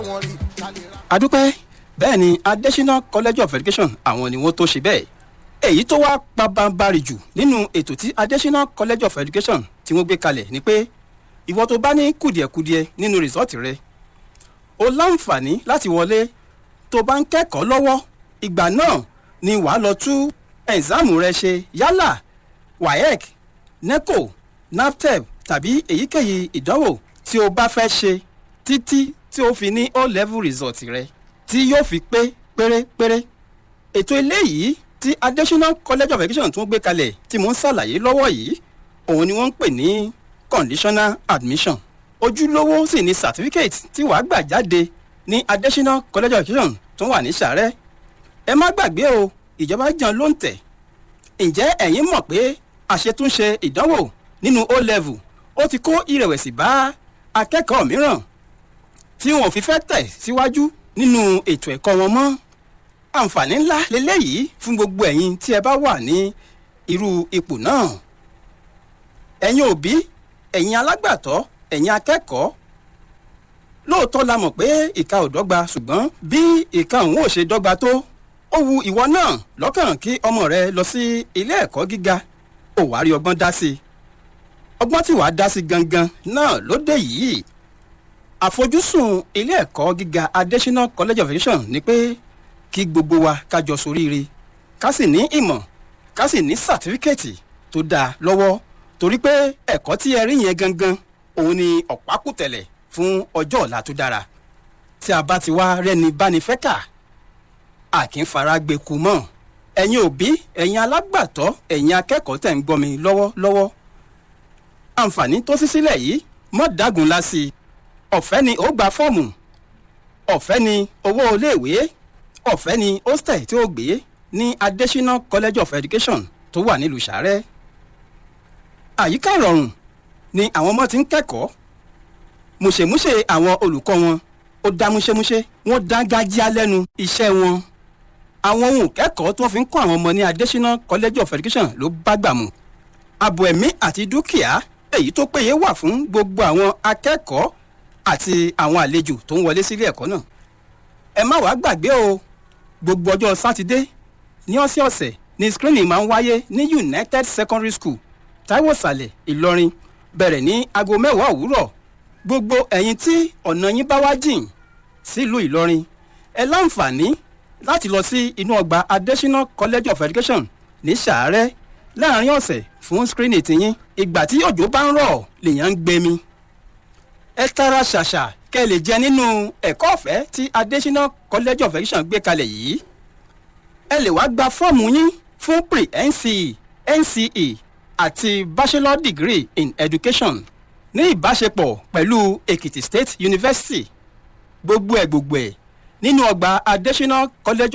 adúpẹ́ bẹ́ẹ̀ ni adesina college of education àwọn ni wọ́n tó ṣe bẹ́ẹ̀ èyí tó wá pabambarì jù nínú ètò tí adesina college of education tí wọ́n gbé kalẹ̀ ni pé ìwọ tó bá ní kùdìẹ̀kudiẹ nínú rìsọ́ọ̀tì rẹ o láǹfààní láti wọlé tó bá ń kẹ́kọ̀ọ́ lọ́wọ́ ìgbà náà ni wàá lọ tú ẹ̀ǹsáàmù rẹ ṣe yálà waec neco naptep tàbí èyíkéyìí ìdánwò tí o bá fẹ́ ṣe títí tí o fi ní o level result rẹ tí yóò fi pé pérépéré ètò eléyìí tí adesina college of education tún gbé kalẹ̀ tí mò ń ṣàlàyé lọ́wọ́ yìí òun ni wọ́n ń pè ní conditional admission ojúlówó sì ni certificate tí wàá gbà jáde ní adesina college of education tó wà ní sàrẹ́ ẹ má gbàgbé o ìjọba jàn ló ń tẹ̀ ǹjẹ́ ẹ̀yin mọ̀ pé àṣetúnṣe ìdánwò nínú o level ó ti kó ìrẹ̀wẹ̀sì bá akẹ́kọ̀ọ́ mìíràn tí wọn ò fi fẹ́ tẹ̀ síwájú nínú ètò ẹ̀kọ́ wọn mọ́ àǹfààní ńlá lélẹ́yìí fún gbogbo ẹ̀yin tí ẹ bá wà ní irú ipò náà ẹ̀yin òbí ẹ̀yin alágbàtọ́ ẹ̀yin akẹ́kọ̀ọ́ lóòótọ́ la mọ̀ pé ìka ò dọ́gba ṣùgbọ́n bí ìka òun ò ṣe dọ́gba tó ó wu ìwọ náà lọ́kàn kí ọmọ rẹ lọ sí ilé ẹ̀kọ́ gíga ò wá rí ọgbọ́n dá sí i ọgbọ́n tí wàá dá sí gangan náà ló dé yìí àfojúsùn ilé ẹ̀kọ́ gíga adesina college of education ni pé kí gbogbo wa kájọ soríire ká sì ní ìmọ̀ ká sì ní sàtífíkẹ́ẹ̀tì tó dáa lọ́wọ́ torí pé ẹ̀kọ́ tí ẹ rí yẹn gangan òun ni ọ̀pákùtẹ̀lẹ̀ fún ọjọ́ ọ̀la tó dára tí a bá ti wá rẹ́ni báni fẹ́ kà á kì í fara gbé ku mọ́ ẹ̀yin òbí ẹ̀yin alágbàtọ́ ẹ̀yin akẹ́kọ̀ọ́ tẹ̀ ń gbọ́ mi lọ́wọ́lọ́wọ́ àǹfààní tó sí sílẹ̀ yìí mọ́ dágun la sí i ọ̀fẹ́ ni ó gba fọ́ọ̀mù ọ̀fẹ́ ni owó iléèwé ọ̀fẹ́ ni hostel tí ó gbé ní adesina college of education tó wà nílùú sàrẹ́ àyíká ìrọ̀rùn ni àwọn ọmọ ti ń kẹ́kọ̀ọ́ mùṣemúṣe àwọn olùkọ́ wọn ó dá múṣemúṣe wọ́n dá gájíá lẹ́nu iṣẹ́ wọn àwọn ohun kẹ́kọ̀ọ́ tí wọ́n fi ń kọ́ àwọn ọmọ ní adesina college of education ló bá gbà mu ààbò ẹ̀mí àti dúkìá èyí tó péye wà fún gbogbo àwọn akẹ́kọ̀ọ́ àti àwọn àlejò tó ń wọlé sílé ẹ̀kọ́ náà ẹ má wàá gbàgbé o gbogbo ọjọ́ sátidé ní ọ̀sẹ̀ọ̀sẹ̀ ni screening máa ń wáyé ní united secondary school taiwo sàlẹ̀ ìlọrin bẹ̀rẹ̀ ní aago mẹ́wàá òwúrọ̀ gbogbo ẹ̀yin tí ọ̀nà yín bá wá jìn sílùú ìlọrin ẹ láǹfààní láti lọ sí inú ọgbà adesina college of education ní sàárẹ̀ láàrin ọ̀sẹ̀ fún screening tiyín ìgbà tí òjò bá ń rọ̀ lèèyàn ń gbẹmí ẹ tara ṣàṣà kẹ́ ẹ lè jẹ nínú ẹ̀kọ́ ọ̀fẹ́ tí adesina college of education gbé kalẹ̀ yìí ẹ lè wá gba fọ́ọ̀mù yín fún pre nce nce àti bachelor degree in education ní ìbáṣepọ̀ pẹ̀lú èkìtì state university gbogbo ẹ̀ gbogbo ẹ̀ nínú ọgbà adesina college